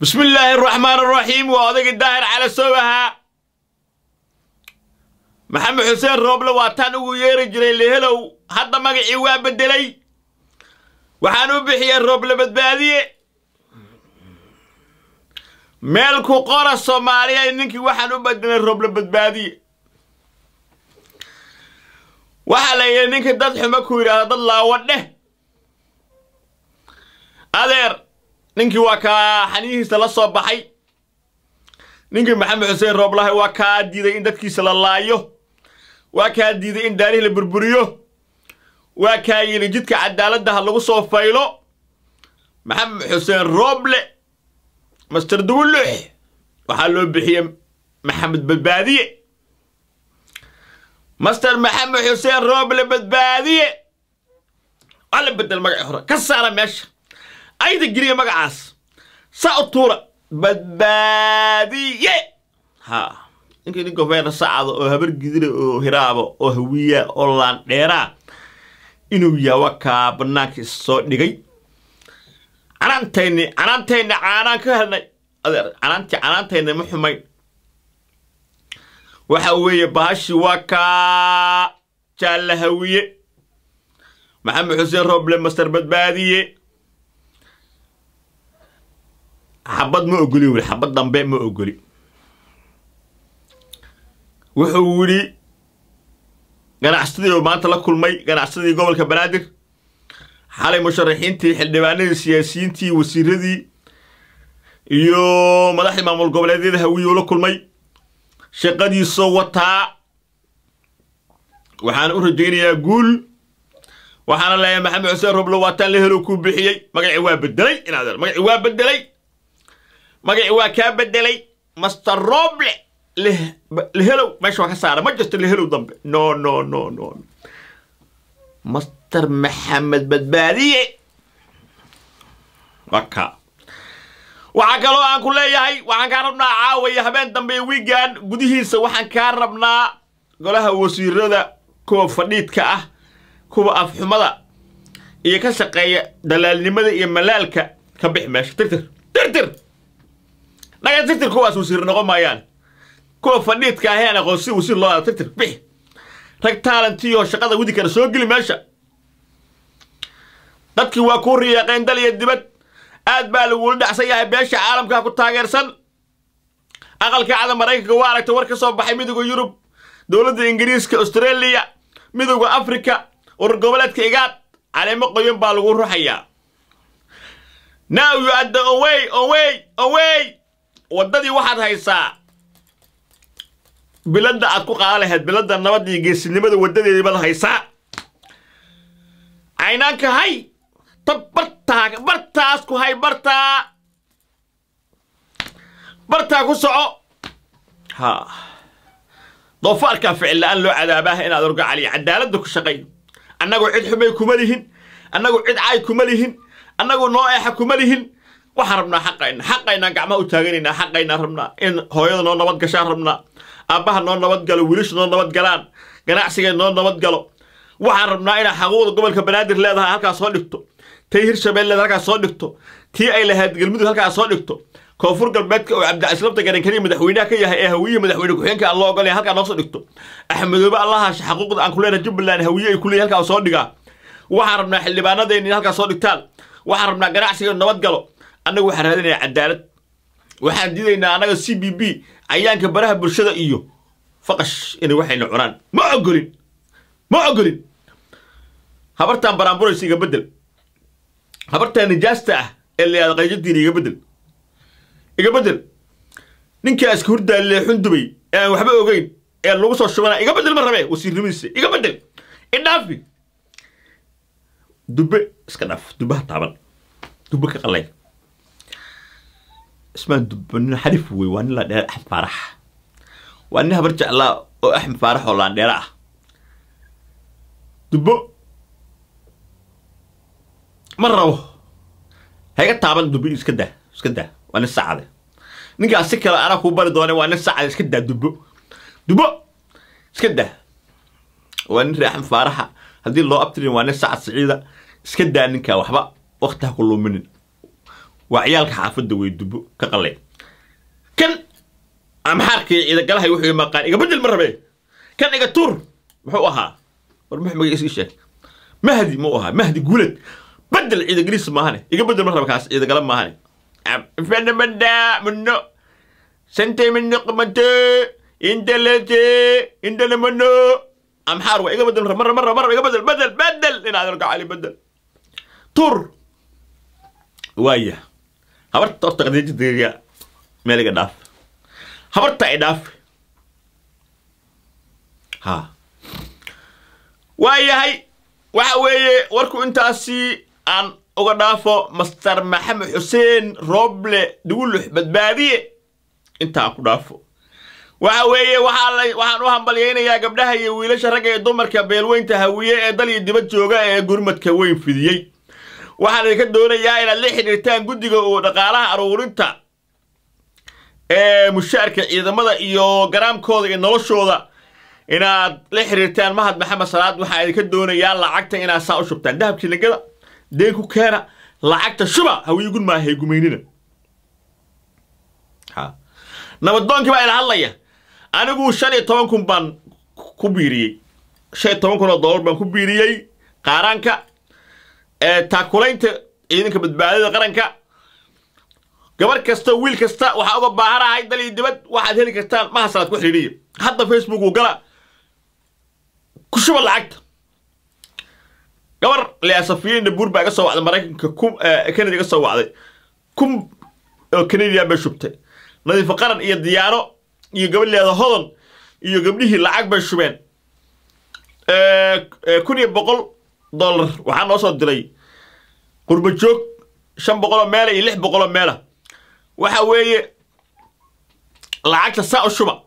bismi illaahi araxmaan araxiim waa odagii daahir cala soobahaa maxamed xuseen rooble waa taan ugu yeeri jiray lehelow hadda magacii waa beddelay waxaan u bixiyey rooble badbaadiye meel ku qora soomaaliya ninkii waxaan u bedelay rooble badbaadiye waxaa la yidhi ninkii dad xumo ku yidhaahda dad laawa dheh adeer ninkii waa kaa xaniyihiisa la soo baxay ninkii maxamed xuseen rooblahay waa kaa diiday in dadkiisa la laayo waa kaa diiday in daarihii la burburiyo waa kaa yidhi jidka cadaaladda ha lagu soo faylo maxamed xuseen rooble master duwulux waxaa loo bixiyey maxamed badbaadiye master maxamed xuseen rooble badbaadiye waa la bedel magaci hore ka saara meesha ayda geliya magacaas saa u tuura badbaadiye ha ninkii nin gofeena sacada oo habar gidira oo hiraaba oo hawiya oo laandheeraa inuu yawa kaa bannaanka is soo dhigay canaantayni canaantayni caanaan ka helnay adeer canaantii canaantayna ma xumayn waxa weeye bahashi waa kaa jaalla hawiye maxamed xuseen rooble master badbaadiye xabad ma ogoli weli xabad dambe ma ogoli wuxuu yidhi ganacsadii oo maanta la kulmay ganacsadii gobolka banaadir xalay musharaxiintii xildhibaanadii siyaasiyiintii wasiiradii iyo madaxdii maamul goboleedyada hawiye uu la kulmay shaqadiisoo wataa waxaan u rajaynayaa guul waxaana leeyahay maxamed xuseen roble waataan la helo kuu bixiyey magacii waa bedelay inaad magacii waa bedelay magacii waa kaa bedelay master roble lehelow meesha waa ka saara ma jirto lehelow dambe no no no no master maxamed badbaadiye waka waxaa kaloo aan ku leeyahay waxaan kaa rabnaa caawaya habeen dambe wiigan gudihiisa waxaan kaa rabnaa golaha wasiirada kuwa fadhiidka ah kuwa afxumada iyo ka shaqeeya dalaalnimada iyo malaalka ka bix meesha tirtir tirtir naga tirtir kuwaas wasiir noqon maayaan kuwa fadhiidka aheen aqoonsi wasiir loo aada tirtir bix rag taalantiyoo shaqada wadi kara soo geli meesha dadkii waa kuu riyaaqeen dal iyo dibad aad baa lagula dhacsan yahay beesha caalamkaa ku taageersan aqalka cada maraykanka waa aragta war ka soo baxay midowda yurub dowladda ingiriiska australia midowda africa urur goboleedka igaad caleemo qoyan baa lagu ruxayaa now you are the away away away waddadii waxaad haysaa biladda aad ku qaadan lahayd biladda nabadda iyo geesinimada waddadeedii baad haysaa caynaanka hay tab bartaa bartaas ku hay bartaa bartaa ku soco ha doofaarkaa ficil la-aan loo cadaabaaha inaad orga caliya cadaaladda ku shaqay annagu cid xumay kuma lihin annagu cid caay kuma lihin annagu noo eexa kuma lihin waxaan rabnaa xaqayna xaqaynaan gacmaha u taaganaynaa xaqaynaan rabnaa in hooyada noo nabad gashaan rabnaa aabbaha noo nabad galo wiilasha noo nabad galaan ganacsiga noo nabad galo waxaan rabnaa inaa xaquuqda gobolka banaadir leedahay halkaas soo dhigto tay hirshabeelle halkaas soo dhigto tii ay lahayd galmudug halkaas soo dhigto koonfur galbeedka oo cabdicaslamta garankaniya madaxweynaha ka yahay ee hawiye madaxweyne ku-xigeenka aan loo ogolaya halkaa noo soo dhigto axmedoobe allahaasha xaquuqda aan ku leenahay jubbaland hawiye ay ku leeyahay halkaa soo dhigaa waxaan rabnaa xildhibaanadeenni in halkaas soo dhigtaan waxaan rabnaa ganacsiga nabad galo annagu waxaan raadinayaa cadaalad waxaan diidaynaa annaga c b b cayaanka baraha bulshada iyo faqash inay waxayna cunaan ma ogolin ma ogolin habartaan baraanburaysa iga beddel habartaan nijaasta ah ee la yahada qayjadiina iga beddel iga beddel ninkaa iska hurdaalle xundubay ee aan waxba ogeyn ee lagu soo shubanaa iga beddel ma rabee wasiirnimadiisa iga beddel idhaafi dubbe iska dhaaf dubbaha taaban dubbe ka qalay ismaan dubbe nin xarif wey waa nin la dheer axmed faarax waa nin habar jeclaa oo axmed faarax oo laandheera ah dubbo ma rabo hayga taaban dubbo iska daa iska daa waa nin sacade ninkaas si kale anaa kuu bari doone waa nin sacade iska daa dubbo dubbo iska daa waa nin reexan faaraxa haddii loo abtirin waa nin sacad siciida iska daa ninkaa waxba wakti ha ku luminin waa ciyaalka xaafadda wey dubo ka qaleen kan amxaarkii ciidagalahay wuxuu maqaan iga bedel ma rabe kan iga tuur muxuu ahaa war mux magaciis ii sheeg mahdi muu ahaa mahdi guuled bedel ciidagaliis maahane iga bedel ma raba kaas ciidagala maahane fenamanda muno sante mino qamante intelete intelemano amxaar waa iga bedel marra marra marra iga bedel bedel bedel inaad arko cali bedel tur waaya habarta horta qadiijadayga meel iga dhaaf habarta ay dhaaf ha waayahay waxa weeye warku intaasi aan uga dhaafo master maxamed xuseen rooble dugulux badbaadiye intaa ku dhaafo waxa weeye waxaa la waxaan u hambalyaynayaa gabdhaha iyo wiilasha ragga ee dumarka beelweynta hawiye ee dal iyo dibad jooga ee gurmadka weyn fidiyey waxaan idinka doonayaa inaad la xidhiirtaan guddiga oo dhaqaalaha aruurinta ee mushaarka ciidamada iyo garaamkooda iyo noloshooda inaad la xiriirtaan mahad maxamed salaad waxaa idinka doonayaa lacagta inaad saa u shubtaan dahabkii nagada deen ku keena lacagta shuba hawiigun maahay gumaynina nabadoonkii baa ila hadlaya anigu shan iyo toban kun baan ku biiriyey shan iyo toban kun oo dollar baan ku biiriyey qaaraanka taakulaynta ciidanka badbaadada qaranka gabar kasta wiil kasta waxaa uga baahanahay dal iyo dibad waxaad heli kartaan mahasalaad ku xidhiidhiya hadda facebook uu gala ku shuba lacagta gabar leasafiyin nabuur baa iga soo wacday maraykanka kum canada iga soo wacday kum oo canadian bay shubtay nadiifo qaran iyo diyaano iyo gabadh leeda hodon iyo gabdhihii lacag bay shubeen kun iyo boqol dollar waxaa noo soo diray qurba joog shan boqoloo meela iyo lix boqoloo meela waxa weeye lacagta saa u shuba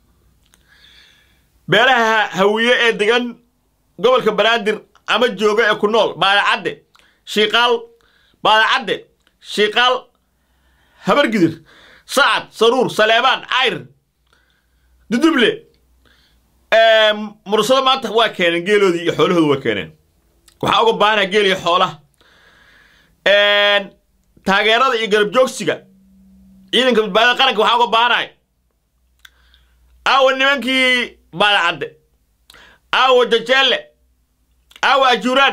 beelaha hawiye ee degan gobolka banaadir ama jooga ee ku nool baadacadde shiiqaal baadacadde shiiqaal habargidir sacad saruur saleebaan cayr duduble mursado maanta waa keeneen geeloodii iyo xoolahooda waa keeneen waxaa uga baahanaa geel iyo xoolaha taageerada iyo garab joogsiga ciidanka badbaadada qaranka waxaa uga baahanay aawa nimankii baadacadde aawa jajeelle aawa ajuuraan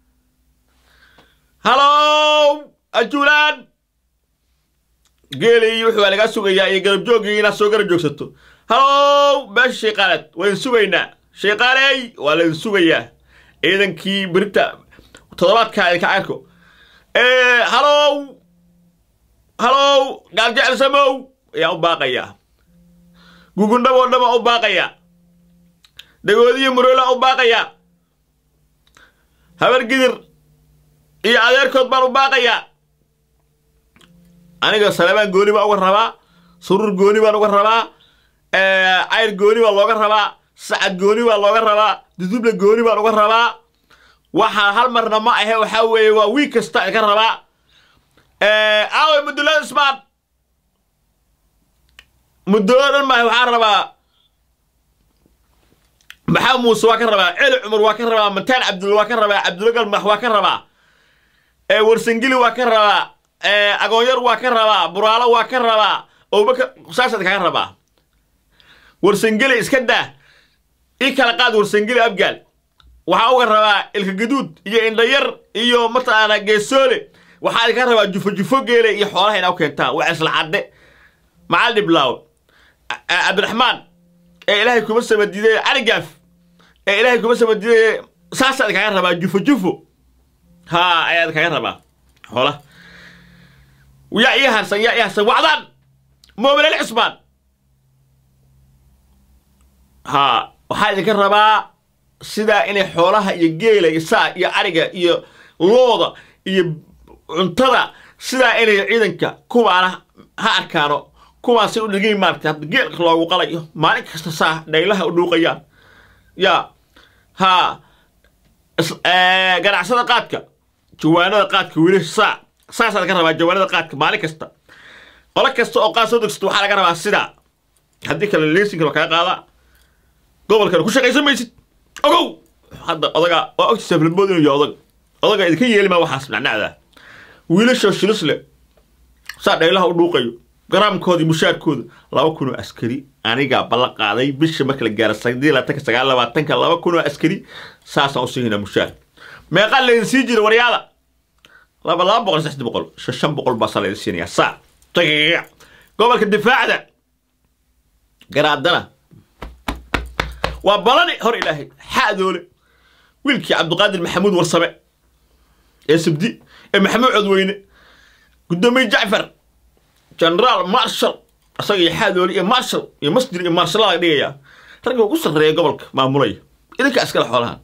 halow ajuuraan geelii wuxuu lagaa sugayaa iyo garab jooggii inaad soo garab joogsato halow meesha shayqaaleed waydin sugaynaa shayqaaley waa laydin sugayaa ciidankii berita toddobaadkaa idinka arko halow halow gaaljecel samow ayaan u baaqayaa gugundhaboo dhan baan u baaqayaa dagoodiyo murola u baaqayaa habar gidir iyo adeerkood baan u baaqayaa aniga saleebaan gooni baan uga rabaa suruur gooni baan uga rabaa cayr gooni baa looga rabaa sacad gooni baa looga rabaa duduble gooni baan uga rabaa waxaa hal marna ma ahe waxaa weeye waa wiig kasta idinka rabaa aawe mudulada ismaan muddo dhan maahe waxaan rabaa maxamed muuse waa ka rabaa celi cumar waa ka rabaa mataan cabdulla waa ka rabaa cabdulla galmax waa ka rabaa warsangili waa ka rabaa agoonyar waa ka rabaa buraalo waa ka rabaa abubakar saasaad kaga rabaa warsangeli iska daa ii kala qaad warsangeli abgaal waxaa uga rabaa ilka gaduud iyo indhayar iyo mataqaana geesoole waxaa idinka rabaa jufo jufo geele iyo xoolaha inaa u keentaan waa isla cadde macal dhiblaaw cabdiraxmaan ee ilaahay kuma samadiiday cali gaaf ee ilaahay kuma samadiiday saasaa idinkaga rabaa jufo jufo haa ayaa idinkaga rabaa xoolaha yaa ii harsan yaa ii harsan wacdaan moobileel cismaan haa waxaa idinka rabaa sidaa inay xoolaha iyo geela iyo saa iyo ariga iyo looda iyo cuntada sidaa inay ciidanka kuwaana ha arkaano kuwaasay u dhigay maaragtay hadda geelka loogu qalayo maalin kasta saa dhaylaha u dhuuqayaan yaa haa ganacsada qaadka jawaanada qaadka weli saa saasaa laga rabaa jawaanada qaadka maalin kasta qolo kasta oo qaad soo degsato waxaa laga rabaa sidaa haddii kale leesinka waa kaga qaadaa gobolkana ku shaqaysan maysid ogow hadda odaga waa ogtiisa filmood inuu yahay odaga odaga idinka yeeli maa waxaas nacnacda wiilashoo shilis leh saa dhaylaha u dhuuqayo garaamkoodii mushaarkooda laba kun oo askari anigaa ballan qaaday bisha marka la gaaro sadii labaatanka sagaal labaatanka laba kun oo askari saasaan u siinaa mushaar meeqaa laydin sii jira waryaada laba laba boqol saddex boqol shan shan boqol baasaa laydin siinayaa saa tagiga gobolka difaacda garaadana waa balani hor ilaahay xaadoole wiilkii cabdiqaadir maxamuud warsame ee sabdi ee maxamuud codweyne guddoomiye jacfar generaal marshal isaga iyo xaadoole iyo marshal iyo masjid iyo marshal laga dhigayaa ragga ugu sarreeya gobolka maamulaya idinka iskale xoolahan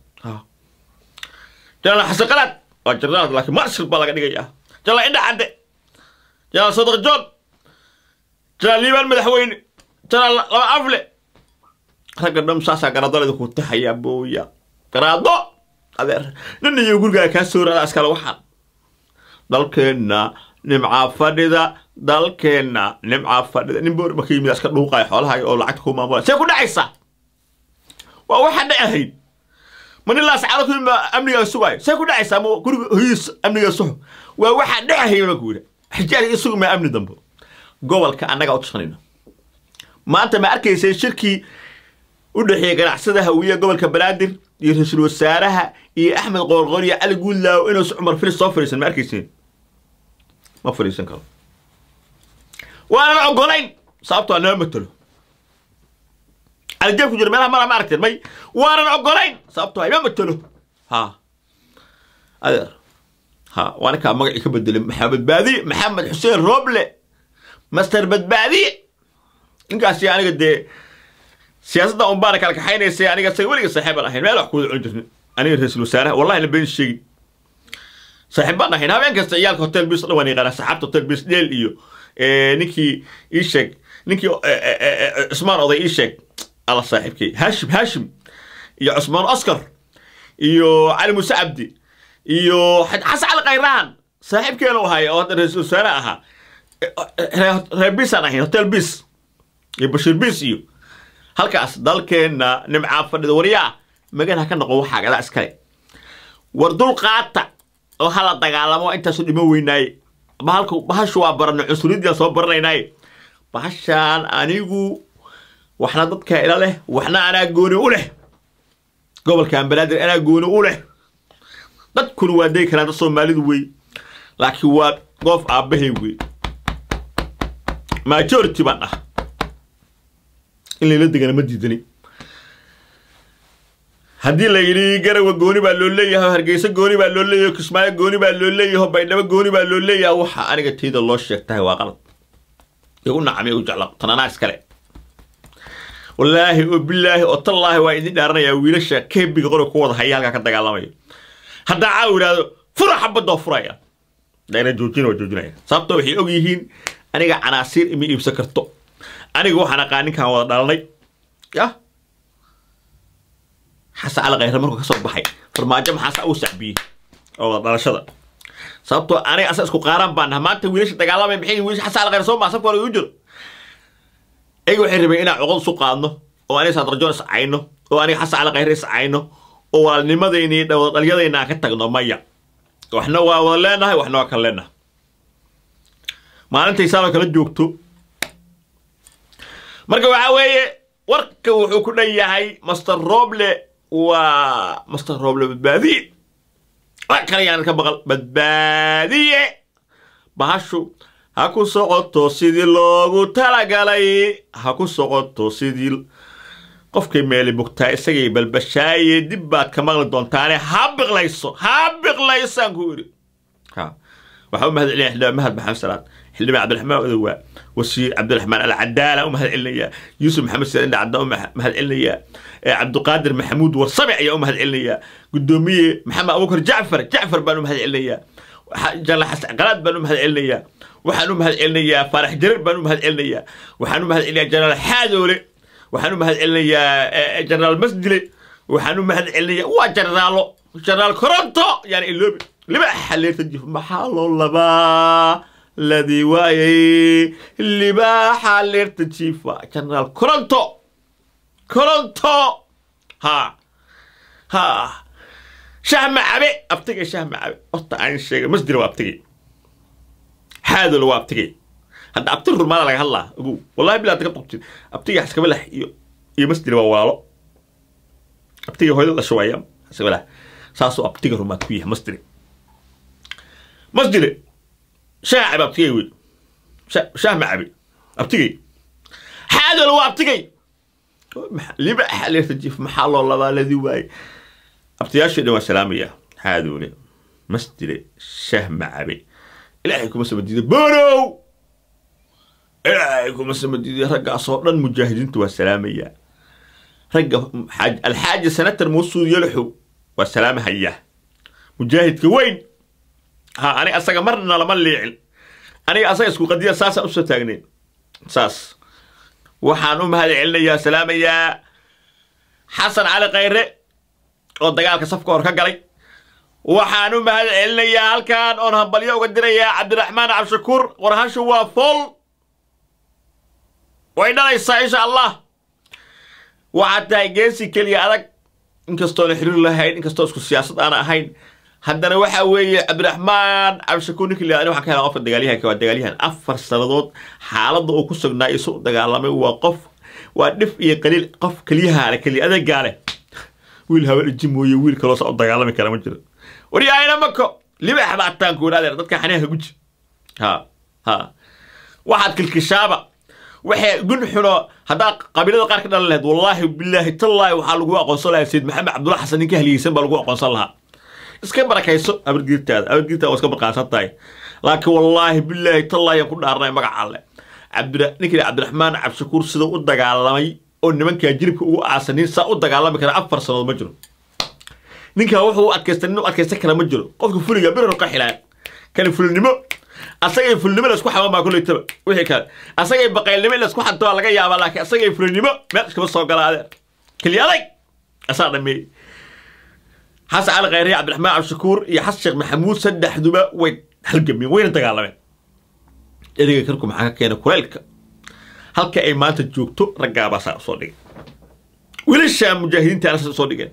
jenaraal xasan qalaad waa jenaraal laakiin marshal baa laga dhigayaa jenaraal indha cadde jenaraal sadaq joon jenaraal liibaan madaxweyne jenaraal laba afle ragga dham saasaa garaadada idinku taxayaa booya garaado adeer nin iyo gurigaa kaa soo raada iskale waxaan dalkeenna nimcaa fadhida dalkeenna nimcaa fadhida nin boor marka yimid iska dhuuqaya xoolaha oo lacagta ku maamulaya see ku dhacaysaa waa waxa dhacahayd ma nin laascaado ku yimid amnigaa sugaayo see ku dhacaysaa ma guriga hoyiis amnigaa suxo waa waxa dhacahayd marka yidhi xijaaj iyo sugu maa amni dambe gobolka annagaa u tashanayno maanta ma arkaysay shirkii u dhexeeya ganacsada hawiye gobolka banaadir iyo ra-iisul wasaaraha iyo axmed qoorqoor iyo cali guudlaaw inuusa cumar filis soo fadhiisan ma arkayseen ma fadhiisan karo waanan ogolayn sababto a nama matelo calijeeb ku jira meelaha mara ma aragteen may waanan ogolayn sababto ima matelo ha adeer ha waa ninkaa magacii ka bedelay maxaa badbaadiye maxamed xuseen roble master badbaadiye ninkaasi aniga dee siyaasadda un baana kala kaxaynaysay aniga say weliga saaxiib aan ahayn meel wax kuwada cuni jirnin aniga ra-iisul wasaaraha wallahi na been sheegin saaxiib baan ahayn habeen kasta ciyaalka hotel bis dhan waan yaqaanaa saxaabta hotel bis dheel iyo ninkii ii sheeg ninkii cusmaan oday ii sheeg alla saaxiibkay haashim haashim iyo cusmaan oscar iyo cali muuse cabdi iyo xasan cali khayrahan saaxiibkeena u haya oo hadda ra-iisul wasaare ahaa reer bisaan ahayn hotel bis iyo bashiir bis iyo halkaas dalkeenna nimcaa fadhida waryaa magan ha ka noqo waxaa gadaa iskale war dul qaata oo hala dagaalamo intaasu dhimo weynaaye bahalka bahashu waa baranay cunsuriyaddiaan soo baranaynaaye bahashaan anigu waxna dadka ila leh waxna anaa gooni u leh gobolkan banaadir anaa gooni u leh dadkuna waa degi karaan dad soomaalidu wey laakiin waa goof aabbahay wey majority baan ah in layla degana ma diidani haddii la yidhi garawa gooni baa loo leeyahay hargeysa gooni baa loo leeyahay kismaayo gooni baa loo leeyahay baydhabo gooni baa loo leeyahay waxa aniga tayda loo sheegtahay waa qalad ee u nacamay u jecla tananaa iskale wallaahi oo bilaahi oo tallaahi waa idin dhaaranayaa wiilasha keebiga qori ku wada haya halkaa ka dagaalamayo haddaa caaw idhaahdo fura xabadoo furaya dayna joojina waa joojinaya sababto waxay og yihiin aniga canaasiir ima iibsan karto aniga waxaan aqaan ninkaan wada dhalanay yah xasan cali khayre markuu ka soo baxay farmaajo maxaasa uu sacbiyey oo wada dhalashada sababtoo aniga asa isku qaaraan baan naha maanta wiilasha dagaalamay maxay wiilasha xasan cali khayre soo maa sabka hore igu jiro ayaga waxay rabeen inaan cuqad isu qaadno oo aniga saadarjoon is cayno oo aniga xasan cali khayre is cayno oo walaalnimadayna iyo wada dhalyadayna aan ka tagno maya waxna waa wada leenahay waxna waa kala leenahay maalintay saanoo kala joogto marka waxaa weeye warka wuxuu ku dhan yahay master roble waa master roble badbaadiye wax kale yaan ka maqal badbaadiye bahashu ha ku socoto sidii loogu talagalay ha ku socoto sidii qofkay meeli mugtaa isagay balbashaaye dib baad ka maqli doontaane ha biqlayso ha biqlaysaan ku yidhi ha waxaa u mahad celinaya xildhibaan mahad maxamed salaad xildhibaan cabdiraxmaan odowaa wasiir cabdiraxmaan alcadaala u mahad celinayaa yuusuf maxamed siyaad indha cadda u mahad celinayaa cabdiqaadir maxamuud warsame ayaa u mahad celinayaa guddoomiye maxamed abuukar jacfar jacfar baan u mahad celinayaa jalla xasan qalaad baan u mahad celinayaa waxaan u mahad celinayaa faarax jarir baan u mahad celinayaa waxaan u mahad celinayaa jenaraal xaadoole waxaan u mahad celinayaa jenaraal masdile waxaan u mahad celinayaa waa jenaraalo jenaraal koronto yani iloobi libaaxa leerta jif maxaa loo labaa ladii waayay libaaxa leerta jiifa jenaraal koronto koronto ha ha shah macabe abtigay shah macabe horta aan sheegay masdile waa abtigay xaadoole waa abtigay hadda abti rurmaada laga hadlaa ogow wallahi bilaa ka qabtid abtiga xaskabalax iyo iyo masjid waa walaalo abtiga hooyada dhasho waaya xaskabalax saasuu abtiga rumaad ku yahay masjid masjid shaah cabi abtigay wey shaah ma cabi abtigay xaadolo waa abtigay liba xaleertajif maxaa loo labaaladii waaye abtiyaashii dhan waa salaamaya xaadoole masjide shaah ma cabe ilaahay kuma samadiiday bonow ilaahay kuma samadiiday raggaasoo dhan mujaahidiinta waa salaamaya ragga alxaaji sanatar muusuud yalaxow waa salaamahaya mujaahidka weyn ha aniga asaga marna lama liicin aniga asaga isku qadiya saasaan usoo taagnayn saas waxaan u mahad celinayaa salaamayaa xasan cali khayre oo dagaalka safka hor ka galay waxaan u mahad celinayaa halkan oon hambalyo uga dirayaa cabdiraxmaan cabdishakuur warhashu waa fool way dhalaysaa insha allah waxaad tahay geesi keliya adag inkastoona xiriir lahayn inkastoo isku siyaasad aana ahayn haddana waxa weeye cabdiraxmaan cabdishakuur ninki liani waxaan ka helaa qofka dagaalyahanka waa dagaalyahan afar sannadood xaaladda uu ku sugnaa isu dagaalamay waa qof waa dhif iyo qaliil qof keliyahaale keliya adeegaale wiil haween iji mooye wiil kaloosa u dagaalami kara ma jiro waryaayna mako libax baa taanku wadhaadeer dadka xaniyaha guji ha ha waxaad kilkishaaba waxay gun xuno haddaa qabiilada qaar ka dhalan lahayd wallaahi bilaahi tallaahi waxaa lagu aqoonsan lahaa sayid maxamed cabdulla xasan ninka haliyeysan baa lagu aqoonsan lahaa iska barakayso abargiirtaada abargiirtaada waa iska barqaansan tahay laakiin wallaahi bilaahi tallaahi aan ku dhaarnay magaca alle cabdira ninkii cabdiraxmaan cabdishakuur sida u dagaalamay oo nimankaa jilibka ugu aasanin saa u dagaalami kara afar sannadood ma jiro ninkaa wuxuu u adkaysta nin u adkaysan kara ma jiro qofka fuliga birar ka xilaan kani fulnimo asagay fulnimo laisku xaban baa kuleytaba wixii kale asagay baqaylnimo in laisku xanto waa laga yaabaa laakiin asagay fulnimo meel iskama soo gala adeer keliya adag asaa dhameeyey xasan cali khayre cabdiraxmaan cabdishakuur iyo xasan sheekh maxamuud saddexduba way halgameen wayna dagaalameen ereyga karku maxaa ka keena kuleylka halka ay maanta joogto raggaabaa saa usoo dhigay wiilashaa mujaahidiinta anasa usoo dhigeen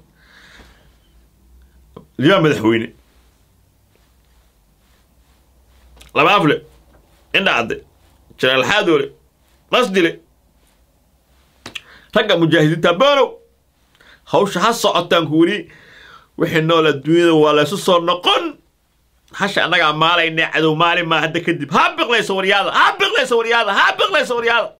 liyaa madaxweyne laba afle indhacadde janaal xaadoole qasdile ragga mujaahidiinta boonow hawsha ha socotaan ku weli wixii nool adduunyada waa laysu soo noqon hasha annagaa maalayna cadow maalin maa hadda kadib ha biqlayso waryaada ha biqlayso waryaada ha biqlayso waryaada